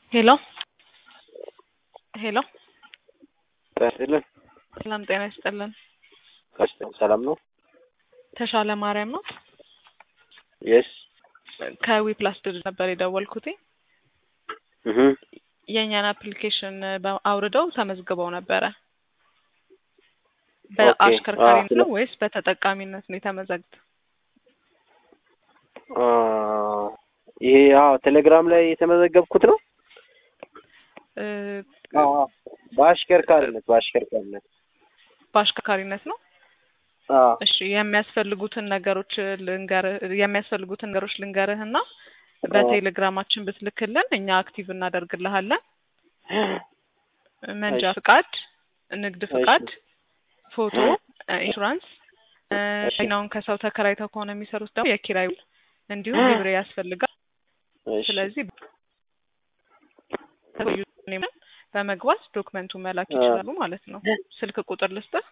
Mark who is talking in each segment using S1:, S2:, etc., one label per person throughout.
S1: ሄሎ ሄሎ
S2: ጤና ይስጥልን።
S1: ሰላም ጤና ይስጥልን።
S2: ቀስተ- ሰላም ነው?
S1: ተሻለ ማርያም ነው።
S2: የስ
S1: ከዊ ፕላስ ድርጅት ነበር የደወልኩት።
S2: እህ
S1: የእኛን አፕሊኬሽን በ- አውርደው ተመዝግበው ነበረ።
S2: ኦኬ።
S1: በአሽከርካሪነት
S2: አዎ፣
S1: ነው ወይስ በተጠቃሚነት ነው የተመዘግት?
S2: አ ይሄ አዎ ቴሌግራም ላይ የተመዘገብኩት ነው።
S1: እ፣
S2: አዎ አዎ። በአሽከርካሪነት በአሽከርካሪነት
S1: በአሽከርካሪነት ነው።
S2: አዎ
S1: እሺ የሚያስፈልጉትን ነገሮች ልንገርህ የሚያስፈልጉትን ነገሮች ልንገርህና በቴሌግራማችን ብትልክልን እኛ አክቲቭ እናደርግልሃለን። መንጃ
S2: እሺ።
S1: ፍቃድ፣ ንግድ ፍቃድ፣
S2: እሺ።
S1: ፎቶ፣ ኢንሹራንስ እ፣
S2: እሺ።
S1: መኪናውን ከሰው ተከራይተው ከሆነ የሚሰሩት ደግሞ የኪራይ ውል እንዲሁም ሊብሬ ያስፈልጋል።
S2: እሺ።
S1: ስለዚህ በመግባት ዶክመንቱ መላክ
S2: አ-
S1: ይችላሉ ማለት ነው። ስልክ ቁጥር ልስጥህ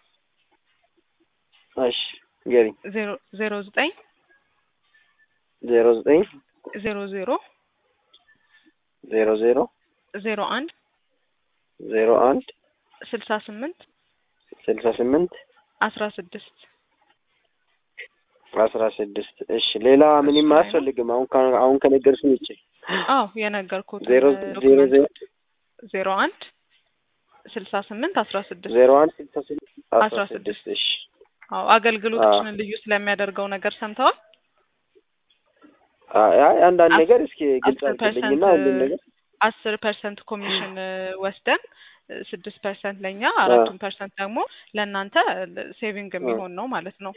S2: እሺ ገሪ
S1: ዜሮ ዜሮ ዘጠኝ
S2: ዜሮ ዘጠኝ
S1: ዜሮ ዜሮ
S2: ዜሮ ዜሮ
S1: ዜሮ አንድ
S2: ዜሮ አንድ
S1: ስልሳ ስምንት
S2: ስልሳ ስምንት
S1: አስራ ስድስት
S2: አስራ ስድስት እሺ ሌላ ምንም
S1: እሱ ላይ ነው።
S2: አያስፈልግም አሁን ከ- አሁን ከነገርሽኝ ውጭ
S1: አዎ የነገርኩት
S2: ዜሮ ዜሮ ዜሮ
S1: ዜሮ አንድ ስልሳ ስምንት አስራ ስድስት
S2: ዜሮ አንድ ስልሳ ስምንት አስራ
S1: አስራ
S2: ስድስት እሺ
S1: አዎ አገልግሎታችንን ልዩ ስለሚያደርገው ነገር ሰምተዋል።
S2: አይ አይ አንዳንድ
S1: አስ-
S2: ነገር እስኪ ግልጽ
S1: አስር
S2: አድርግልኝና
S1: ፐርሰንት
S2: ሁሉም ነገር
S1: አስር ፐርሰንት ኮሚሽን እ፣ ወስደን እ፣ ስድስት ፐርሰንት ለእኛ አራቱን ፐርሰንት ደግሞ ለእናንተ ሴቪንግ የሚሆን ነው ማለት ነው።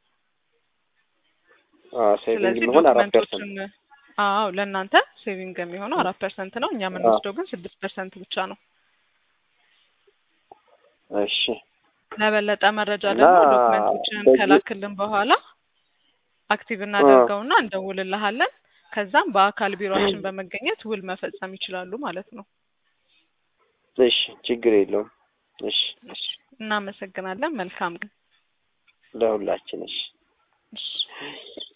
S2: ሴቪንግ
S1: ስለዚህ
S2: የሚሆን አራት ፐርሰንት
S1: ዶክመንቶችን አዎ ለእናንተ ሴቪንግ የሚሆነው አራት ፐርሰንት ነው። እኛ የምንወስደው ግን ስድስት ፐርሰንት ብቻ ነው።
S2: እሺ
S1: ለበለጠ መረጃ
S2: እና
S1: ደግሞ ዶክመንቶችን
S2: በዚህ-
S1: ከላክልን በኋላ አክቲቭ እናደርገውና እንደውልልሃለን። ከዛም በአካል ቢሮአችን በመገኘት ውል መፈጸም ይችላሉ ማለት ነው።
S2: እሺ ችግር የለውም እሺ
S1: እሺ፣ እናመሰግናለን። መልካም ቀን።
S2: ለሁላችን እሺ
S1: እሺ።